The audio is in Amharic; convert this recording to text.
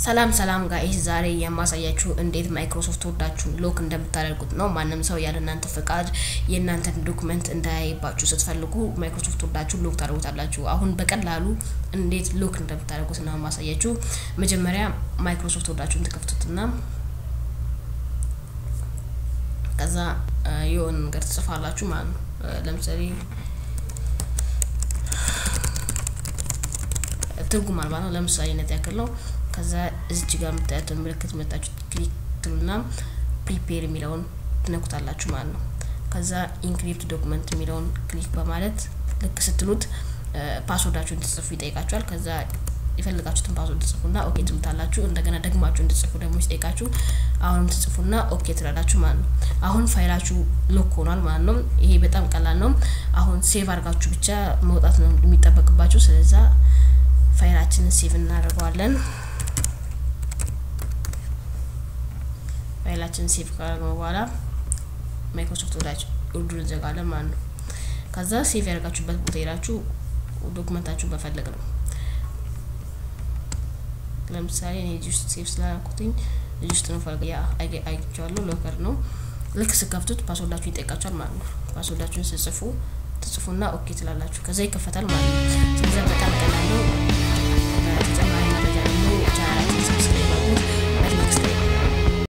ሰላም ሰላም ጋይስ፣ ዛሬ የማሳያችሁ እንዴት ማይክሮሶፍት ወርዳችሁን ሎክ እንደምታደርጉት ነው። ማንም ሰው ያለ እናንተ ፍቃድ የእናንተን ዶክመንት እንዳያይባችሁ ስትፈልጉ ማይክሮሶፍት ወርዳችሁን ሎክ ታደርጉታላችሁ። አሁን በቀላሉ እንዴት ሎክ እንደምታደርጉት ነው የማሳያችሁ። መጀመሪያ ማይክሮሶፍት ወርዳችሁን ትከፍቱትና ከዛ የሆነ ነገር ትጽፋላችሁ ማለት ነው። ለምሳሌ ትርጉም አልባ ነው። ለምሳሌ ነት ያክል ነው። ከዛ እዚች ጋር የምታያትን ምልክት መታችሁ ክሊክ ትሉና ፕሪፔር የሚለውን ትነኩታላችሁ ማለት ነው። ከዛ ኢንክሪፕት ዶክመንት የሚለውን ክሊክ በማለት ልክ ስትሉት ፓስወርዳችሁ እንድትጽፉ ይጠይቃችኋል። ከዛ የፈልጋችሁትን ፓስወርድ ትጽፉና ኦኬ ትሉታላችሁ። እንደገና ደግማችሁ እንድትጽፉ ደግሞ ሲጠይቃችሁ አሁንም ትጽፉና ኦኬ ትላላችሁ ማለት ነው። አሁን ፋይላችሁ ሎክ ሆኗል ማለት ነው። ይሄ በጣም ቀላል ነው። አሁን ሴቭ አድርጋችሁ ብቻ መውጣት ነው የሚጠበቅባችሁ። ስለዛ ፋይላችንን ሴቭ እናደርገዋለን። ፋይላችንን ሴቭ ካደረግነው በኋላ ማይክሮሶፍት ወዳጅ ውዱን እንዘጋለን ማለት ነው። ከዛ ሴቭ ያደርጋችሁበት ቦታ ሄዳችሁ ዶክመንታችሁን መፈለግ ነው። ለምሳሌ እኔ እዚህ ውስጥ ሴቭ ስላደረኩትኝ እዚህ ውስጥ ነው ፈልግ ያ አይቼዋለሁ። ሎከር ነው። ልክ ስከፍቱት ፓስወርዳችሁ ይጠይቃችኋል ማለት ነው። ፓስወርዳችሁን ስጽፉ ትጽፉና ኦኬ ትላላችሁ። ከዛ ይከፈታል ማለት ነው። ስለዚህ በጣም ቀላል ነው። ተጨማሪ መረጃ ደግሞ ቻናላችን